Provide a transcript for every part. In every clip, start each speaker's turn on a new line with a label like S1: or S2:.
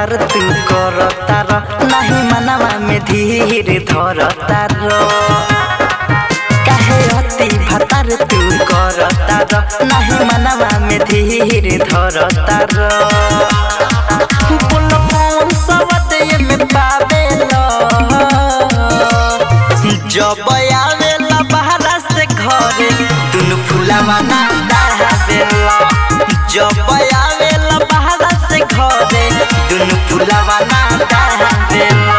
S1: भतार तू कर तार नाही मनवा में धीर धर तार काहे अति भतार तू कर तार नाही मनवा में धीर धर तार बोल कौन सबद में पावेला जब आवेला बहरा से घरे दुनु फुलावा ना दावेला जब आवेला बहरा से घरे दुनु फुलावा ना दावेला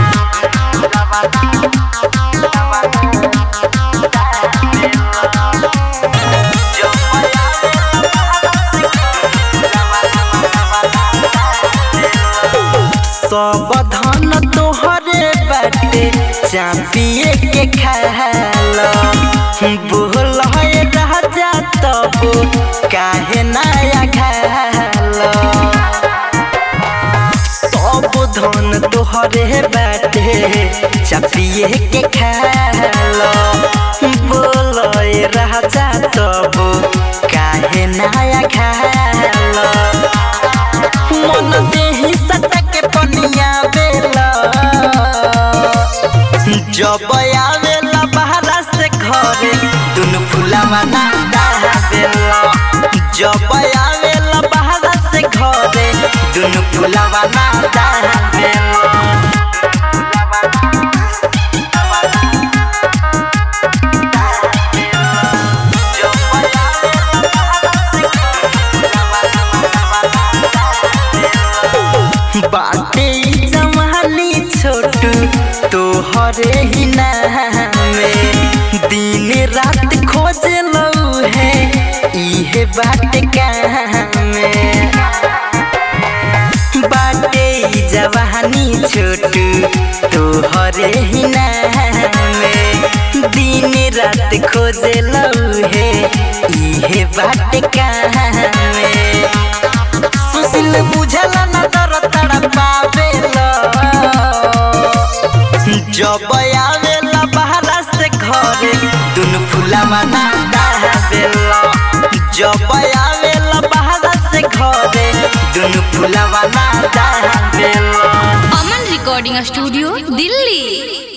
S1: सब धन तोहरे बाटे चापिए के खाल बोल है राजा तब काहे नया घाल सब धन तोहरे बाटे चापिए के खाल बोल है राजा तब काहे नया घाल मन देही सटा के पनिया बेला जब आवेला बहरा से घरे दुनु फुलावा ना दावेला जब आवेला बहरा से घरे दुनु फुलावा ना दावेला बाटे ई जवानी छोटू तोहरे ही नामे दिन रात खोज लऊ है इहे बात कामे बाटे ई जवानी छोटू तोहरे ही नामे दिन रात खोज लऊ है इहे बात कामे सुशील बुझला न तर तड़पावेला जब आवेला बहरा से घरे दुनु फुलावा ना दावेला जब आवेला बहरा से घरे दुनु फुलावा ना दावेला
S2: अमन रिकॉर्डिंग स्टूडियो दिल्ली